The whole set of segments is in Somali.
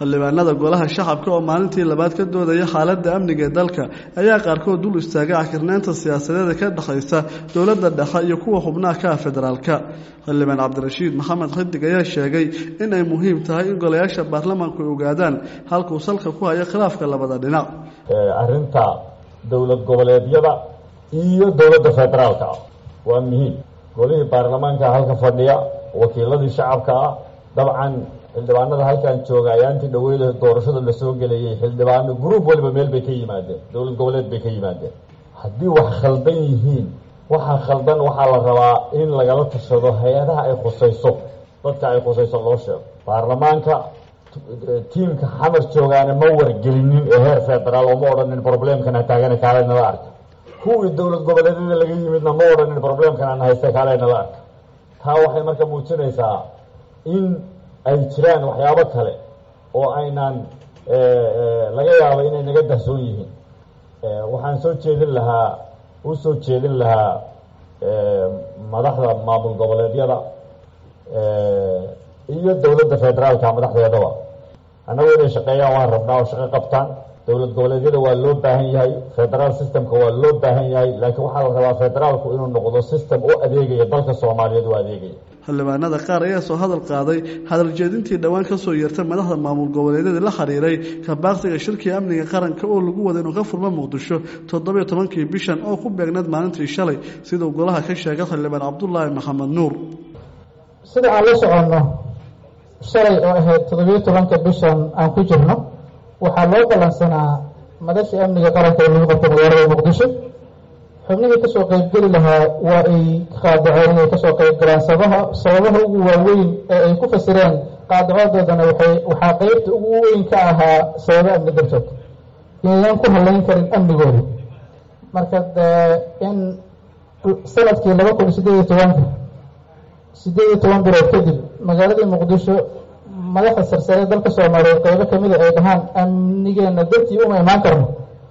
xildhibaanada golaha shacabka oo maalintii labaad ka doodaya xaaladda amniga ee dalka ayaa qaarkood dul istaagay cakirnaynta siyaasadeeda ka dhexaysa dowladda dhexe iyo kuwa xubnaha ka ah federaalka xildhibaan cabdirashiid maxamed xidig ayaa sheegay in ay muhiim tahay in golayaasha baarlamaanku ay ogaadaan halkuu salka ku hayo khilaafka labada dhinac arrinta dowlad goboleedyada iyo dowladda federaalka ah waa muhiim golihii baarlamaanka halka fadhiya wakiiladii shacabka ah dabcan xildhibaanada halkan jooga ayaantii dhaweyda doorashada lasoo gelayay xildhibaano gruub waliba meel bay ka yimaadeen dowlad goboleed bay ka yimaadeen haddii wax khaldan yihiin waxaa khaldan waxaa la rabaa in lagala tashado hay-adaha ay khusayso dadka ay khusayso loo sheego baarlamaanka tiimka xamar joogaana ma wargelinin ee heer federaal oo ma odhanin problemkana taagana kaale nala arka kuwii dowlad goboleedyada laga yimidna ma odhanin problemkan aan haysta kaale nala arka taa waxay marka muujinaysaa in ay jiraan waxyaabo kale oo aynaan laga yaabo inay naga dahsoon yihiin waxaan soo jeedin lahaa u soo jeedin lahaa madaxda maamul goboleedyada iyo dowladda federaalka madaxdeedaba annagu inay shaqeeyaan waan rabnaa oo shaqo qabtaan dowlad goboleedyada waa loo baahan yahay federaal systemka waa loo baahan yahay laakiin waxaa la rabaa federaalku inuu noqdo system u adeegaya dalka soomaaliyeed u adeegaya xildhibaanada qaar ayaa soo hadal qaaday hadal jeedintii dhowaan ka soo yeertay madaxda maamul goboleedyada la xiriiray kabaaqsiga shirkii amniga qaranka oo lagu wada inuu ka furmo muqdisho toddobiyo tobankii bishan oo ku beegneed maalintii shalay siduu golaha ka sheegay xildhibaan cabdulaahi maxamed nuur sida aan la soconno shalay oo ahayd toddobiyo tobanka bishan aan ku jirno waxaa loo ballansanaa madashii amniga qaranka ee lagu qabtay magaalada muqdisho xubnihii kasoo qeybgeli lahaa waa ay qaadaceen inay kasoo qeyb galaan sabaha sababaha ugu waaweyn ee ay ku fasireen qaadacodoodana waxay waxaa qeybta ugu weyn ka ahaa sababo amni dartood inaynan ku halayn karin amnigooda marka in sanadkii laba kun sideed iyo tobanka sideed iyo toban bilood kadib magaaladii muqdisho madaxda sarsare dalka soomaaliyeed qeybo kamida ay dhahaan amnigeena dartii uma imaan karno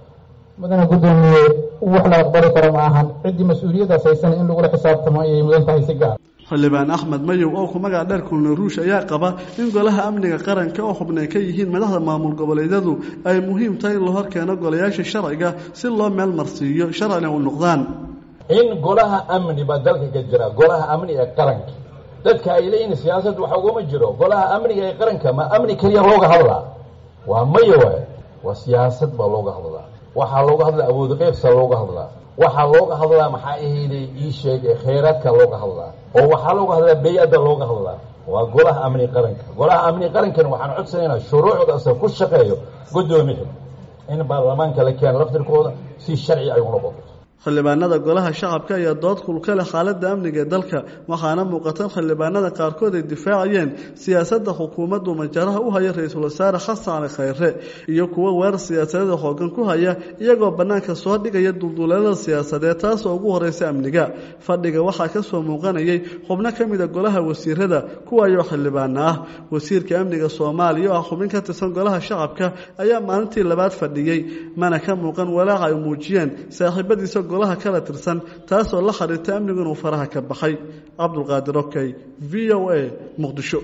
mudana guddoomiye wax la aqbali karo ma ahan ciddii mas-uuliyaddaas haysan in lagula xisaabtamo ayay mudan tahay si gaar xildhibaan axmed mayow oo ku magac dheer kulna ruush ayaa qaba in golaha amniga qaranka oo xubnay ka yihiin madaxda maamul goboleedyadu ay muhiim tahay in la horkeeno golayaasha sharciga si loo meel marsiiyo sharcina u noqdaan in golaha amni baa dalka ka jira golaha amni ee qaranka dadka ay leeyihin siyaasad waxa ugama jiro golaha amniga ee qaranka ma amni keliya looga hadlaa waa maya waay waa siyaasad baa looga hadlaa waxaa looga hadlaa awood qeybsa looga hadlaa waxaa looga hadlaa maxaa ahayday ii sheeg khayraadka looga hadlaa oo waxaa looga hadlaa bey-adda looga hadlaa waa golaha amni qaranka golaha amni qarankan waxaan codsanaynaa shuruucdaasa ku shaqeeyo guddoomiya in baarlamaanka la keeno laftirkooda si sharci ay u noqoto xildhibaanada golaha shacabka ayaa dood kulka leh xaaladda amniga ee dalka waxaana muuqata xildhibaanada qaarkood ay difaacayeen siyaasadda xukuumaddu majaraha u haya ra-iisul wasaare xasan cali khayre iyo kuwo weerar siyaasadeeda xoogan ku haya iyagoo bannaanka soo dhigaya dulduleelada siyaasadeed taasoo ugu horeysa amniga fadhiga waxaa ka soo muuqanayay xubno ka mida golaha wasiirada kuwaayoo xildhibaana ah wasiirka amniga soomaaliya oo ah xubin ka tirsan golaha shacabka ayaa maalintii labaad fadhiyey mana ka muuqan walaaca ay muujiyeen saaxiibadiisa golaha kala tirsan taasoo la xiriirta amnigu inuu faraha ka baxay cabdulqaadir okey v o a muqdisho